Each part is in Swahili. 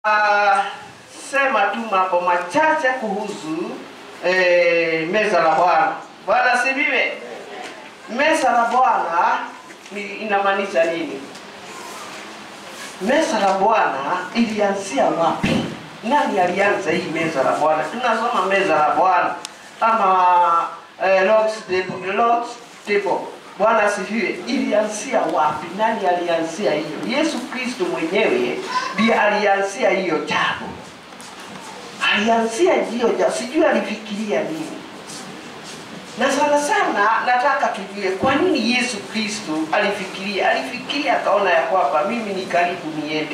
Uh, sema tu mambo machache kuhusu eh, meza la Bwana. Bwana sibiwe. Meza la Bwana ni inamaanisha nini? Meza la Bwana ilianzia wapi? Nani alianza hii meza la Bwana? Tunasoma meza la Bwana ama eh, Lord's table, Lord's table. Bwana asifiwe. Ilianzia wapi? Nani alianzia hiyo? Yesu Kristo mwenyewe ndiye alianzia hiyo jambo. Alianzia hiyo jambo, sijui alifikiria nini. Na sana sana nataka tujue kwa nini Yesu Kristo alifikiria. Alifikiria akaona ya kwamba mimi ni karibu niende,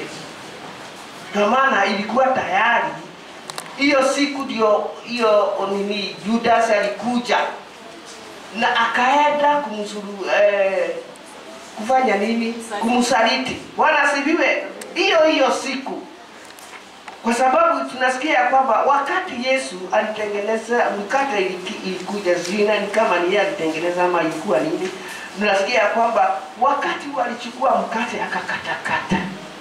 kwa maana ilikuwa tayari hiyo siku ndio hiyo nini, Judas alikuja na akaenda kumsuru eh, kufanya nini? Kumsaliti. Bwana asifiwe. Hiyo hiyo siku, kwa sababu tunasikia ya kwamba wakati Yesu alitengeneza mkate, iliki- ilikuja zina ni kama ni yeye alitengeneza ama ilikuwa nini, tunasikia ya kwamba wakati walichukua mkate akakatakata,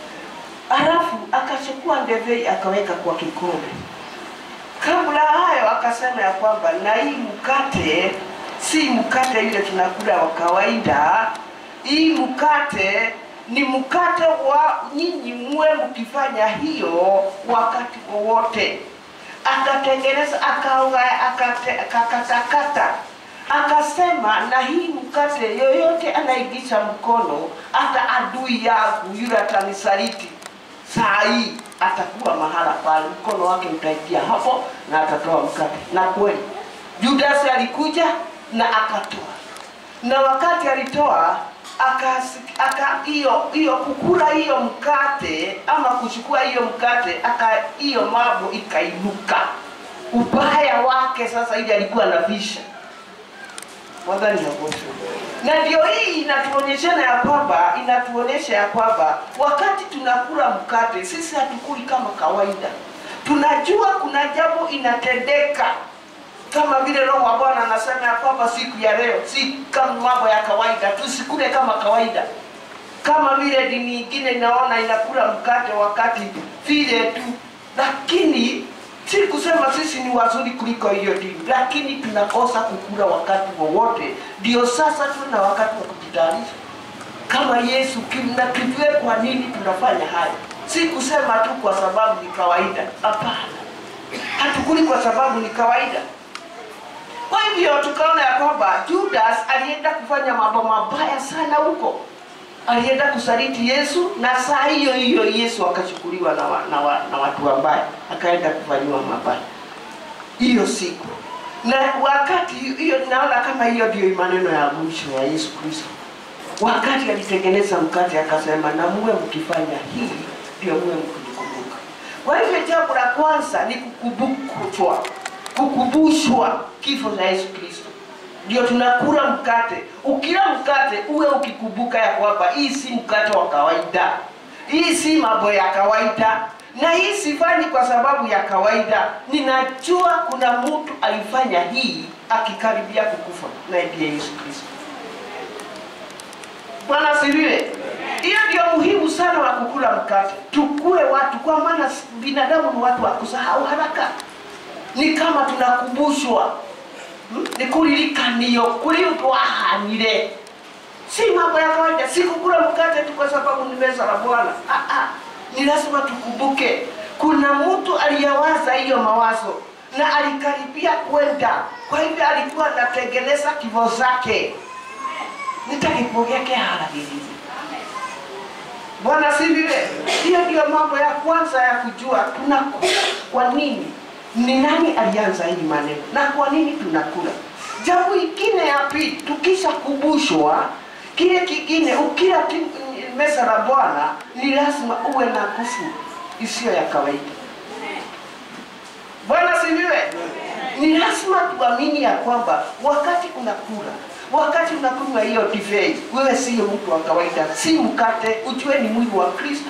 alafu akachukua ndevei akaweka kwa kikombe. Kabla hayo akasema ya kwamba na hii mkate si mkate ile tunakula wa kawaida. Hii mkate ni mkate wa nyinyi muwe mkifanya hiyo wakati wowote. Akatengeneza akaunga akate- akakatakata akasema, na hii mkate yoyote anaigisha mkono, hata adui yangu yule atanisaliti saa hii atakuwa mahala pale, mkono wake utaitia hapo na atatoa mkate. Na kweli Judas alikuja na akatoa, na wakati alitoa akasi- aka hiyo hiyo kukula hiyo mkate ama kuchukua hiyo mkate aka hiyo mambo ikainuka. Ubaya wake sasa, ili alikuwa anafisha Mwadhani hakosi. Na ndio hii inatuonyeshana ya kwamba inatuonyesha ya kwamba wakati tunakula mkate sisi hatukuli kama kawaida. Tunajua kuna jambo inatendeka kama vile Roho wa Bwana anasema ya kwamba siku ya leo si kama mambo ya kawaida, tusikule kama kawaida, kama vile dini nyingine inaona inakula mkate wakati vile tu, lakini si kusema sisi ni wazuri kuliko hiyo dini, lakini tunakosa kukula wakati wowote. Ndio sasa tuna wakati wa kujitayarisha kama Yesu ki- na tujue kwa nini tunafanya hayo, si kusema tu kwa sababu ni kawaida. Hapana, hatukuli kwa sababu ni kawaida. Kwa hivyo tukaona ya kwamba Judas alienda kufanya mambo mabaya sana huko, alienda kusaliti Yesu, na saa hiyo hiyo Yesu akachukuliwa na, wa, na, wa, na watu wabaya, akaenda kufanyiwa mabaya hiyo siku. Na wakati hiyo, naona kama hiyo ndio maneno ya mwisho ya Yesu Kristo, wakati alitengeneza mkate akasema, na muwe mkifanya hii ndio muwe mkikumbuka. Kwa hivyo jambo la kwanza ni kukumbushwa, kukumbushwa kifo cha Yesu Kristo. Ndio tunakula mkate. Ukila mkate uwe ukikumbuka ya kwamba hii si mkate wa kawaida, hii si mambo ya kawaida, na hii sifanyi kwa sababu ya kawaida. Ninajua kuna mtu alifanya hii akikaribia kukufa, na ndiye Yesu Kristo. Bwana asifiwe. Hiyo ndio muhimu sana wa kukula mkate, tukue watu, kwa maana binadamu ni watu wa kusahau haraka. Ni kama tunakumbushwa hmm? ni kulilikanio kulitwahanire, si mambo ya kawaida, si kukula mkate tu kwa sababu ni meza la Bwana. Ah, ah. Ni lazima tukumbuke kuna mtu aliyewaza hiyo mawazo na alikaribia kwenda, kwa hivyo alikuwa anatengeneza kifo zake nitakipokea haragiriri. Bwana siviwe. Hiyo ndio mambo ya kwanza ya kujua tunakula kwa nini, ni nani alianza hii maneno na kwa nini tunakula. Jambo ingine ya pili, tukisha kumbushwa kile kingine, ukila ti- meza la Bwana ni lazima uwe na nguvu isiyo ya kawaida. Bwana siviwe. Ni lazima tuamini ya kwamba wakati unakula, wakati unakunywa hiyo divei, wewe sio mtu wa kawaida, si mkate, ujue ni mwili wa Kristo.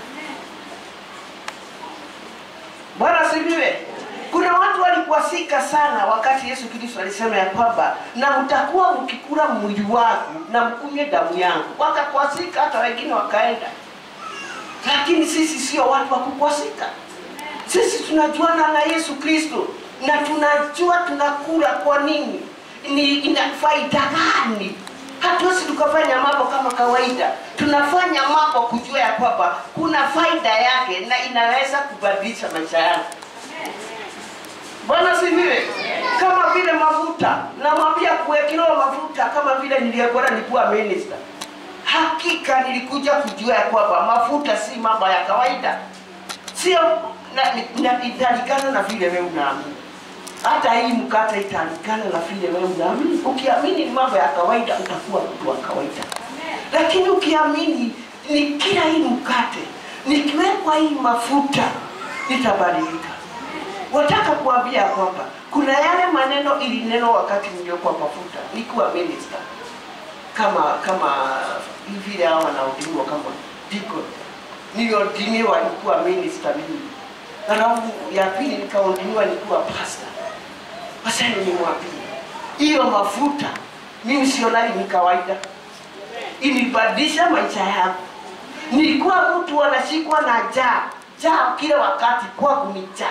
Bwana siviwe. Kuna watu walikwasika sana wakati Yesu Kristo alisema ya kwamba na mtakuwa mkikula mwili wangu na mkunywe damu yangu. Wakakwasika, hata wengine wakaenda lakini sisi sio watu wa kukwasika. Sisi tunajuana na Yesu Kristo na tunajua tunakula kwa nini, ni ina faida gani. Hatuwezi tukafanya mambo kama kawaida, tunafanya mambo kujua ya kwamba kuna faida yake na inaweza kubadilisha maisha yangu. Bwana sifiwe. Kama vile mafuta, namwambia kuwekelewa mafuta, kama vile niliyekuwa nilikuwa minister. Hakika nilikuja kujua ya kwamba mafuta si mambo ya kawaida, sio na- ni- na- italikana na vile wewe unaamini. Hata hii mkate italikana na vile wewe unaamini. Ukiamini ni mambo ya kawaida, utakuwa mtu wa kawaida, lakini ukiamini ni kila hii mkate nikiwekwa hii mafuta itabadilika. Wataka kuambia kwamba kuna yale maneno ilinenwa wakati niliokuwa mafuta nikiwa minister, kama kama vile hao wanaodiniwa kama deacon, niliodiniwa nikuwa minister mimi, halafu ya pili nikaodiniwa nikuwa pastor. Sasa nimwambie hiyo mafuta mimi sionali ni kawaida, ilibadilisha maisha yangu. Nilikuwa mtu anashikwa na njaa njaa kila wakati, kwangu ni njaa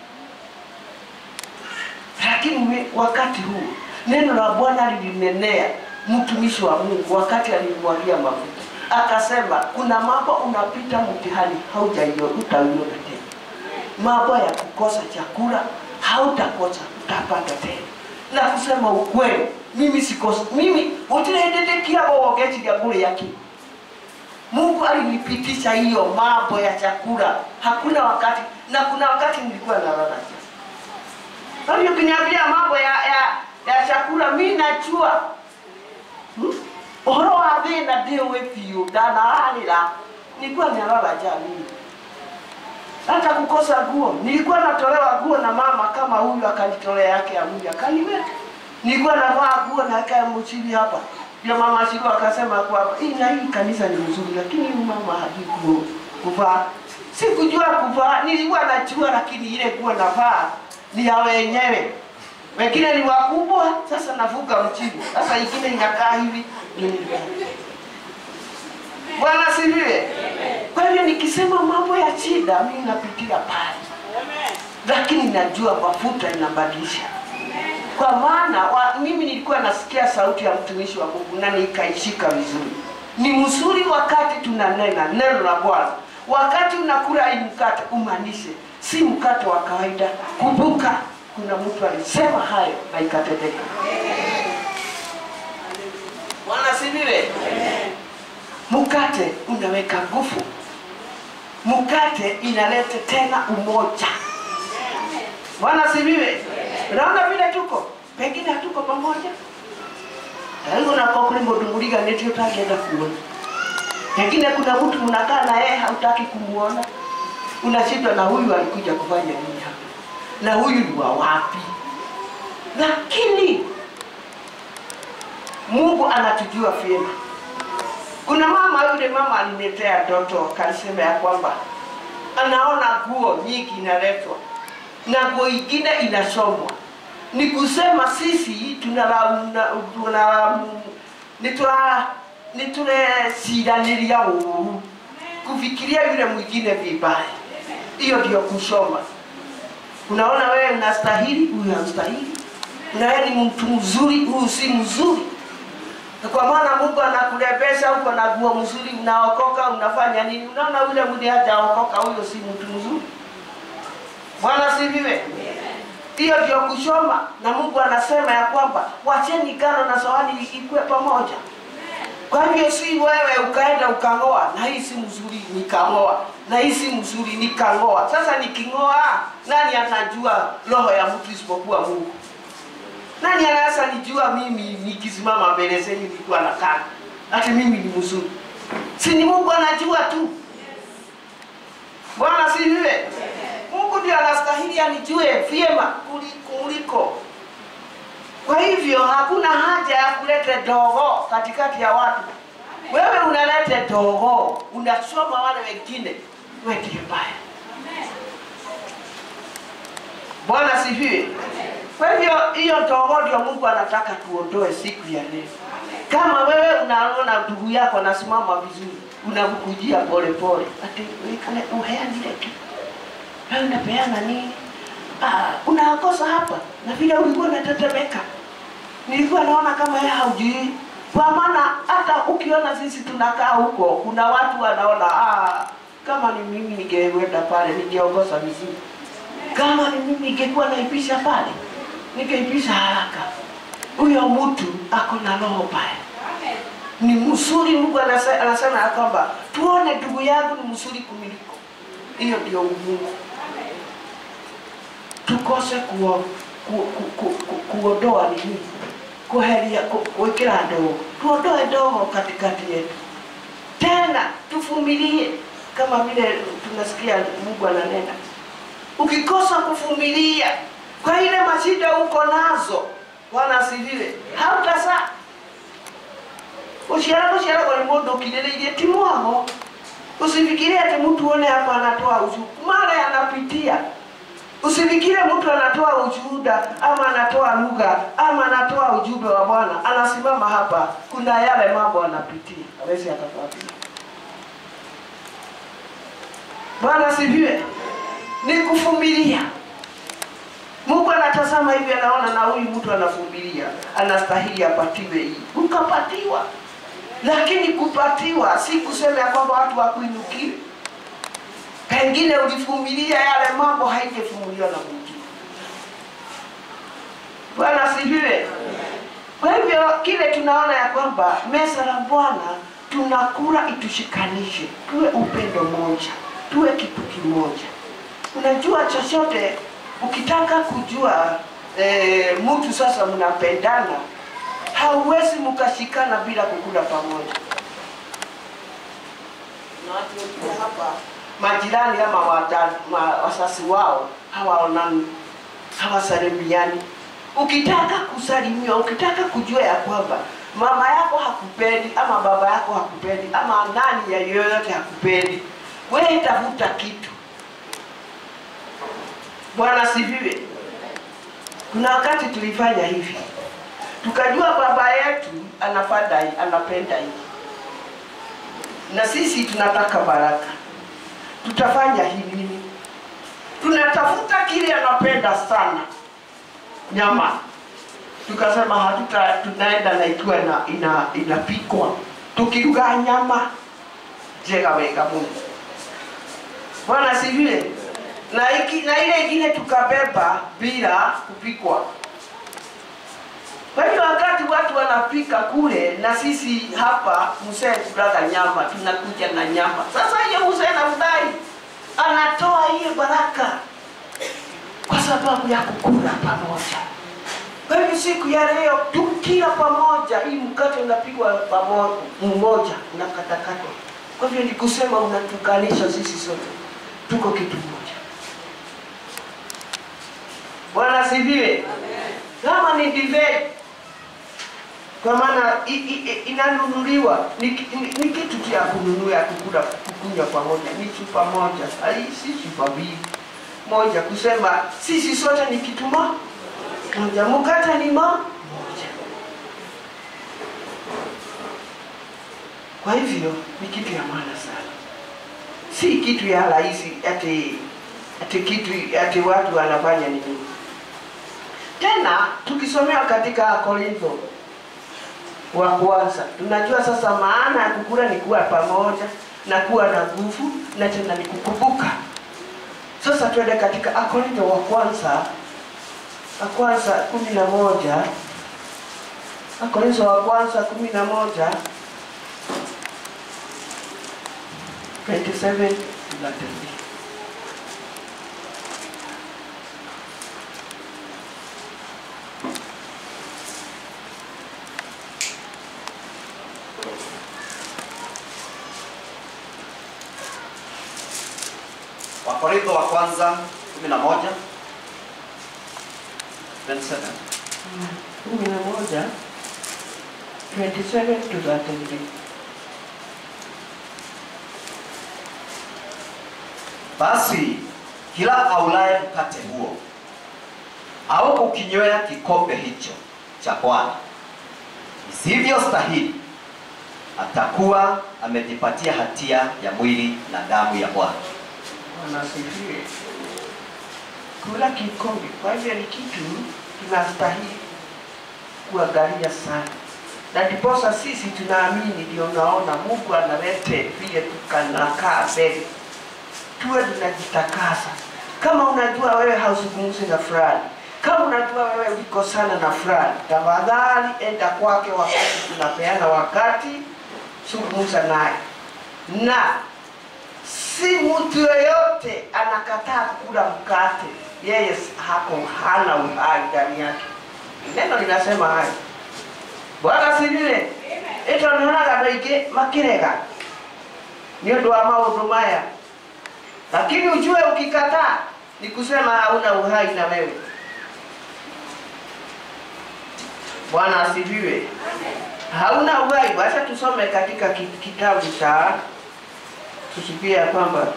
lakini we- wakati huu neno la Bwana lilinenea mtumishi wa Mungu wakati alimwagia mafuta, akasema kuna mambo unapita mtihani haujaiona, utaiona tena. Mambo ya kukosa chakula hautakosa, utapata tena. Na kusema ukweli, mimi sikosa, mimi utirendedekia wogechi lya bure yake Mungu alinipitisha hiyo mambo ya chakula. Hakuna wakati na kuna wakati nilikuwa nalala njaa. Kwa hiyo ukiniambia mambo ya, ya, ya chakula mi najua hmm? Uhoro wa thina ndiũĩ biũ ndanararĩra nilikuwa nalala njaa mimi hata kukosa nguo nilikuwa natolewa nguo na mama kama huyu akanitolea yake ya mwili akaniweka nilikuwa navaa nguo na aka mchili hapa ndio mama Shiro akasema kwamba hii na hii kanisa ni mzuri lakini huyu mama hajui ku- kuvaa sikujua kuvaa nilikuwa najua lakini ile nguo navaa ni ya wenyewe wengine ni wakubwa sasa navuga mchili sasa ingine inakaa hivi ndio nilivaa. Bwana sifiwe. Kwa hivyo nikisema mambo ya shida, mimi napitia pale, lakini najua mafuta inabadilisha. Kwa maana wa, mimi nilikuwa nasikia sauti ya mtumishi wa Mungu na nikaishika vizuri. Ni mzuri wakati tunanena neno la Bwana, wakati unakula hii mkate umaanishe si mkate wa kawaida. Kumbuka kuna mtu alisema hayo na ikatendeka. Bwana sifiwe. Mkate unaweka nguvu, mkate inaleta tena umoja. Bwana sifiwe. Unaona vile tuko, pengine hatuko pamoja. Haigo na kwa kule mudunguliga neti utakienda kuona. Pengine kuna mtu mnakaa na yeye hautaki kumuona. Unashindwa na huyu alikuja kufanya nini hapa? Na huyu ni wa wapi? Lakini Mungu anatujua vyema. Kuna mama yule mama aliniletea ndoto akasema ya kwamba anaona nguo nyingi inaletwa na nguo ingine inasomwa. Ni kusema sisi tunalaumu tunalaumu ni tuna ni tunasiranĩria ũũru kufikiria yule mwingine vibaya. Hiyo ndio kusoma. Unaona wewe unastahili, huyu hamstahili. Na wewe ni mtu mzuri, huyu si mzuri. Na kwa maana Mungu anakulebesha huko na nguo mzuri, unaokoka, unafanya nini? Unaona yule mwenye hajaokoka, huyo si mtu mzuri. Bwana sifiwe. Hiyo ndio kushoma, na Mungu anasema ya kwamba wacheni ngano na sawani ikue pamoja. Kwa hivyo si wewe ukaenda ukang'oa, na hii si mzuri nikang'oa, na hii si mzuri nikang'oa. Sasa niking'oa, nani anajua roho ya mtu isipokuwa Mungu? Nani anaweza nijua mimi nikisimama mbele zenu nilikuwa nakaa ati mimi ni mzuri? Si ni Mungu anajua tu. Bwana sifiwe. Mungu ndio anastahili anijue vyema kuli- kuliko. Kwa hivyo hakuna haja ya kuleta dogo katikati ya watu. Wewe unaleta dogo, unasoma wale wengine, wewe ndiye mbaya. Bwana sifiwe. Kwa hivyo hiyo dogo ndio Mungu anataka tuondoe siku ya leo. Kama wewe unaona ndugu yako anasimama vizuri, unakujia pole pole, ati wekane uheanile tu wewe unapeana nini? Ah, unakosa hapa na vile ulikuwa unatetemeka, nilikuwa naona kama yeye haujui, kwa maana hata ukiona sisi tunakaa huko, kuna watu wanaona ah, kama ni mimi ningeenda pale ningeongoza vizuri, kama ni mimi ningekuwa naipisha pale nikaipisha haraka. Huyo mtu ako na roho mbaya ni mzuri. Mungu anase- anasema ya kwamba tuone ndugu yangu ni mzuri kumiliko. Hiyo ndio Mungu, tukose kuo, ku, ku, ku, ku, kuondoa nini, kuheria, ku, kuwekera ndogo, tuondoe ndogo katikati yetu, tena tuvumilie kama vile tunasikia Mungu ananena. Ukikosa kuvumilia kwa ile mashida uko nazo, Bwana asifiwe, hautazaa uciara guciara gwa ni mundu ukiririirie ti mwamo usifikirie ati mtu one hapa anatoa ushuhuda mara anapitia usifikire mtu anatoa ushuhuda ama anatoa lugha ama anatoa ujumbe wa bwana anasimama hapa kuna yale mambo anapitia awezi akatuambia bwana asifiwe ni kuvumilia Mungu anatazama hivi, anaona na huyu mtu anavumilia, anastahili apatiwe hii, ukapatiwa. Lakini kupatiwa si kusema ya kwamba watu wakuinukie. Pengine ulivumilia yale mambo haingevumiliwa na mwingine. Bwana asifiwe. Kwa hivyo kile tunaona ya kwamba meza la Bwana tunakula itushikanishe, tuwe upendo moja, tuwe kitu kimoja. Unajua chochote ukitaka kujua e, mtu sasa mnapendana, hauwezi mkashikana bila kukula pamoja. Na watu wengine hapa majirani ama wada- ma- wasasi wao hawaonani, hawasalimiani. Ukitaka kusalimiwa, ukitaka kujua ya kwamba mama yako hakupendi ama baba yako hakupendi ama nani ya yoyote hakupendi, wewe tafuta kitu Bwana asifiwe. Kuna wakati tulifanya hivi, tukajua baba yetu anapenda hii, anapenda hii, na sisi tunataka baraka, tutafanya hivi nini? Tunatafuta kile anapenda sana, nyama. Tukasema hatuta, tunaenda na ikiwa ina, ina, inapikwa, tukiruga nyama jega wega Mungu. Bwana asifiwe na, iki, na ile ingine tukabeba bila kupikwa. Kwa hivyo wakati watu wanapika kule na sisi hapa mzee kulaga nyama, tunakuja na nyama. Sasa hiyo mzee anafurahi, anatoa hiyo baraka kwa sababu ya kukula pamoja. Kwa hivyo siku ya leo tukila pamoja, hii mkate unapigwa pamoja, mmoja unakatakatwa. Kwa hivyo ni kusema unatukanisha sisi sote, tuko kitu moja. Bwana asifiwe. Kama ni divei, kwa maana i- i- i- inanunuliwa ni, ki- ni, ni kitu cha kununua kukula kukunywa pamoja, ni chupa moja, ai si chupa mbili moja, kusema sisi sote ni kitu mo- moja, mkate ni mo moja. Kwa hivyo ni kitu ya maana sana, si kitu ya rahisi ati ati kitu ati watu wanafanya nini. Tena tukisomewa katika Korintho wa kwanza, tunajua sasa maana ya kukula ni kuwa pamoja na kuwa na nguvu na tena ni kukumbuka. Sasa twende katika Korintho wa kwanza wa kwanza kumi na moja Korintho wa kwanza kumi na moja 27 to 33. Wakorintho wa kwanza 11 27. kumi na moja 27 to 33. Basi kila aulaye mkate huo au kukinywea kikombe hicho cha Bwana isivyostahili atakuwa amejipatia hatia ya mwili na damu ya Bwana. Bwana asifiwe. Kula kikombe, kwa hivyo ni kitu tunastahili kuangalia sana, na ndiposa sisi tunaamini, ndio unaona Mungu analete vile tukanakaa mbele, tuwe tunajitakasa. Kama unajua wewe hauzungumzi na fulani, kama unajua wewe ulikosana na fulani, tafadhali enda kwake wakati tunapeana wakati, zungumza naye na si mtu yoyote anakataa kula mkate, yeye hako hana uhai ndani yake. Neno linasema hayo. Bwana sivile ito nionaga andå aingä makirega nä å ndå wa maå ndå maya, lakini ujue ukikataa ni kusema hauna uhai na wewe. Bwana asifiwe. Hauna uhai. Wacha tusome katika ki- kitabu cha tusikie ya kwamba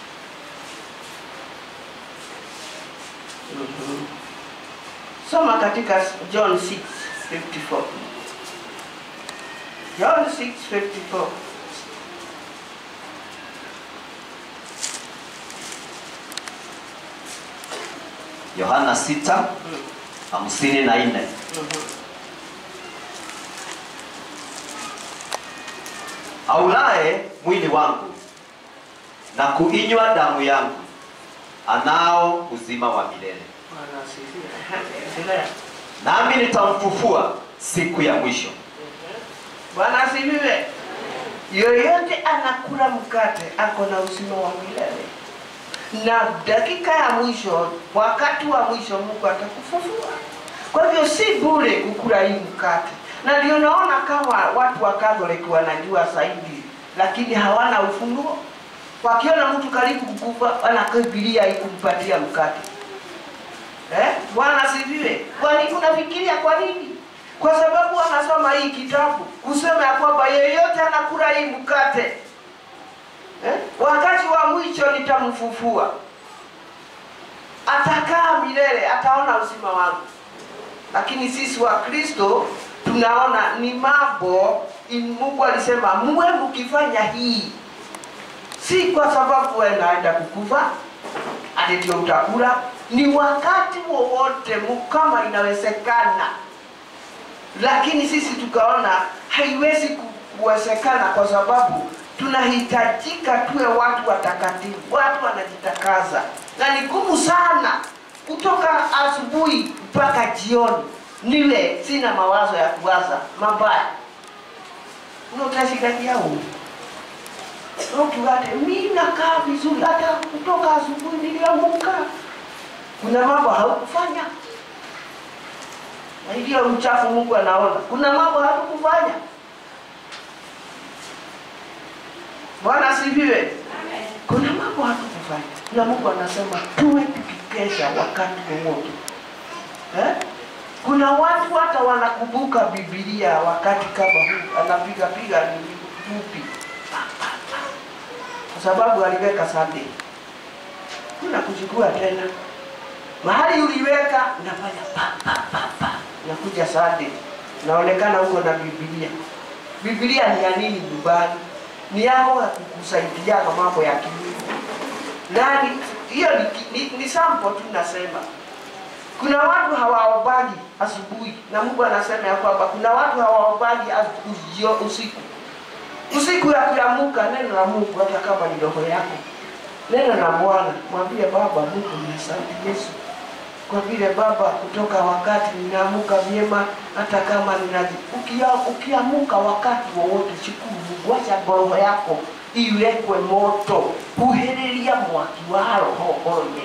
Mhm. soma katika John 6:54 John 6:54 Yohana 6 hamsini na nne. Mhm. Aulaye mwili wangu na kuinywa damu yangu anao uzima wa milele, Bwana asifiwe. Ehe, endelea. nami nitamfufua siku ya mwisho. Bwana asifiwe. Yoyote anakula mkate ako na uzima wa milele, na dakika ya mwisho, wakati wa mwisho, Mungu atakufufua. Kwa hivyo si bure kukula hii mkate, na ndio naona kama watu wa Catholic wanajua zaidi, lakini hawana ufunuo. Wakiona mtu karibu kukufa, wanakimbilia ikumpatia mkate. Eh? Bwana asifiwe. Kwa nini unafikiria kwa nini? Kwa sababu wanasoma hii kitabu kusema ya kwamba yeyote anakula hii mkate eh? wakati wa mwisho nitamfufua, atakaa milele, ataona uzima wangu. Lakini sisi wa Kristo tunaona ni mambo in- Mungu alisema muwe mkifanya hii, si kwa sababu wewe naenda kukufa ati ndio utakula, ni wakati wowote mu- kama inawezekana lakini sisi tukaona haiwezi ku- kuwezekana kwa sababu tunahitajika tuwe watu watakatifu, watu wanajitakaza, na ni ngumu sana kutoka asubuhi mpaka jioni niwe sina mawazo ya kuwaza mabaya notashikakiau notugate mi nakaa vizuri, hata kutoka asubuhi niliamuka, kuna mambo haukufanya na hiyo uchafu Mungu anaona. Kuna mambo hatukufanya. Bwana asifiwe. Kuna mambo hatukufanya, na Mungu anasema tuwe tukikesha wakati wowote eh? Kuna watu hata wanakumbuka Biblia wakati kama huu, anapiga piga ni fupi, kwa sababu aliweka Sunday. Kuna kuchukua tena mahali uliweka, unafanya pa pa pa pa nakuja Sunday, naonekana huko na Biblia. Biblia ni ya nini nyumbani? Ni yako ya kukusaidiana mambo ya kimwili. Nani hiyo ni, ni, ni sample tu nasema. Kuna watu hawaombaji asubuhi, na Mungu anasema ya kwamba kuna watu hawaombaji asu- jio- usiku. Usiku ya kuamuka, neno la Mungu, hata kama ni roho yako, neno la Bwana, mwambie Baba Mungu, ni asante Yesu kwa vile Baba, kutoka wakati ninaamuka vyema, hata kama ninaji ukia, ukiamuka wakati wowote, shukuru Mungu, acha roho yako iwekwe moto, huheriria mwaki wa roho onye.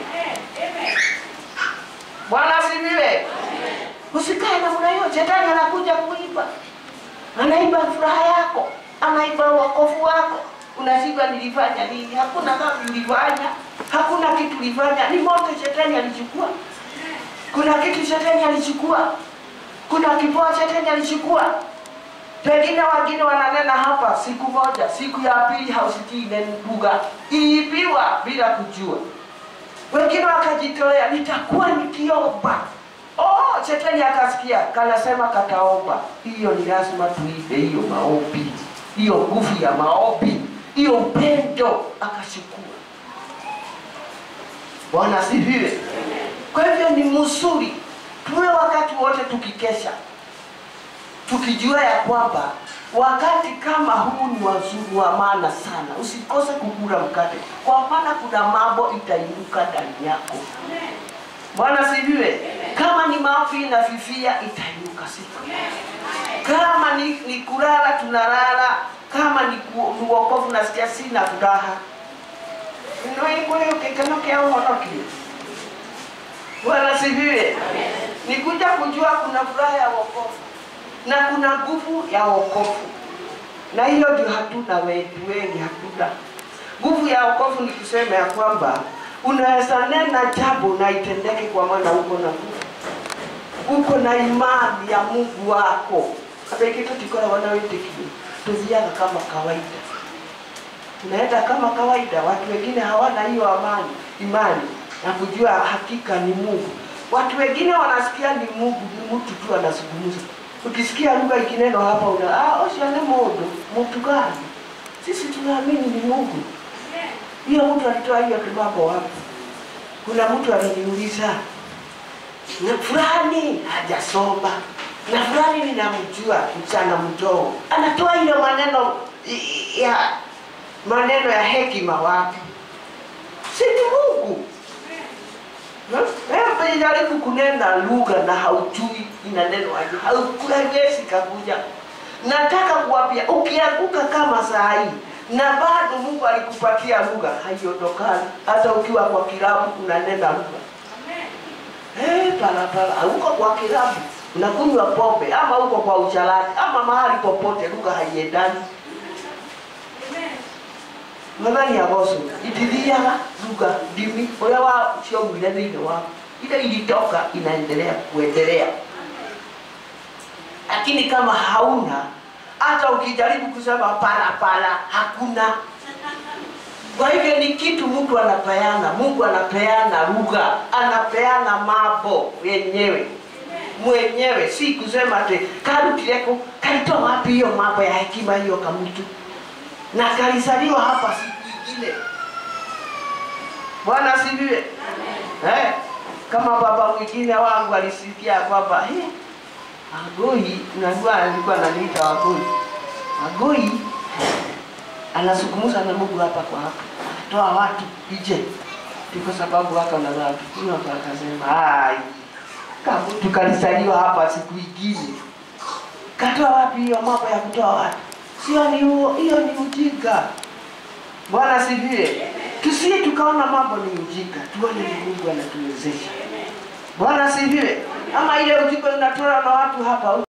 Bwana asifiwe. Usikae namna hiyo, shetani anakuja kuiba, anaiba furaha yako, anaiba wokovu wako. Unashindwa nilifanya nini? Hakuna dhambi ulifanya, hakuna kitu ulifanya, ni moto shetani alichukua. Kuna kitu shetani alichukua, kuna kipoa shetani alichukua. Pengine wengine wananena hapa siku moja, siku ya pili hausikii neno lugha, iliibiwa bila kujua. Wengine wakajitolea, nitakuwa nikiomba. Oh, shetani akasikia, kanasema kataomba. Hiyo ni lazima tuibe hiyo maombi. hiyo nguvu ya maombi, hiyo upendo akachukua. Bwana asifiwe. Kwa hivyo ni mzuri tuwe wakati wote tukikesha, tukijua ya kwamba wakati kama huu ni wazuri wa maana sana. Usikose kukula mkate, kwa maana kuna mambo itainuka ndani yako. Bwana asifiwe. Kama ni maovi inafifia, itainuka siku. Kama ni, ni kulala tunalala, kama ni ku- ni wokovu nasikia sina furaha noikule ukikano kia uhonoki. Bwana asifiwe. Ni kuja kujua kuna furaha ya wokovu na kuna nguvu ya wokovu, na hiyo ndio hatuna wetu wengi, hatuna nguvu ya wokovu. Ni kusema ya kwamba unaweza nena jambo na itendeke, kwa maana uko na nguvu, uko na imani ya Mungu wako. Hata ikitu tikora wana witikio tuziaga kama kawaida, tunaenda kama kawaida. Watu wengine hawana hiyo amani, imani na kujua hakika ni Mungu. Watu wengine wanasikia ni Mungu, ni mtu tu anazungumza. Ukisikia lugha ikineno hapa una ah, osiane mundu mtu gani? Sisi tunaamini ni Mungu. Hiyo mtu alitoa hiyo kimambo wapi? Kuna mtu aliniuliza na fulani hajasoma na fulani ninamjua mchana mdogo, anatoa hiyo maneno i- ya maneno ya hekima wapi? Si ni Mungu? Wewe jaribu kunena lugha na haujui inanenwa aje, haukuwezi kakuja. Nataka kuambia ukianguka kama saa hii na bado Mungu alikupatia lugha, haiondokani. Hata ukiwa kwa kilabu unanena lugha eh, parapara, uko kwa kilabu unakunywa pombe, ama uko kwa uchalani, ama mahali popote, lugha haiendani mwathani agoco itithiaga lugha ndimi uria wa ciaumire thiini wao ile ilitoka inaendelea kuendelea lakini kama hauna hata ukijaribu kusema parapara hakuna kwa hivyo ni kitu mtu anapeana mungu anapeana lugha anapeana mambo yenyewe mwenyewe si kusema ati karutireko kalitoa wapi hiyo mambo ya hekima hiyo kamutu na kalizaliwa hapa siku ingine. Bwana asifiwe. Eh, kama baba mwingine wangu alisikia kwamba eh, Agoi, unajua alikuwa ananiita Agoi. Agoi anazungumza na Mungu hapa kwa hapa, toa watu nje, Ni kwa sababu haka na watu kuna akasema ai, kama mtu kalizaliwa hapa siku ingine, katoa wapi hiyo mambo ya kutoa watu? Sio ni huo, hiyo ni ujinga. Bwana asifiwe. Tusije tukaona mambo ni ujinga, tuone ni Mungu anatuwezesha. Bwana asifiwe. Ama ile ujinga unatoa na watu hapa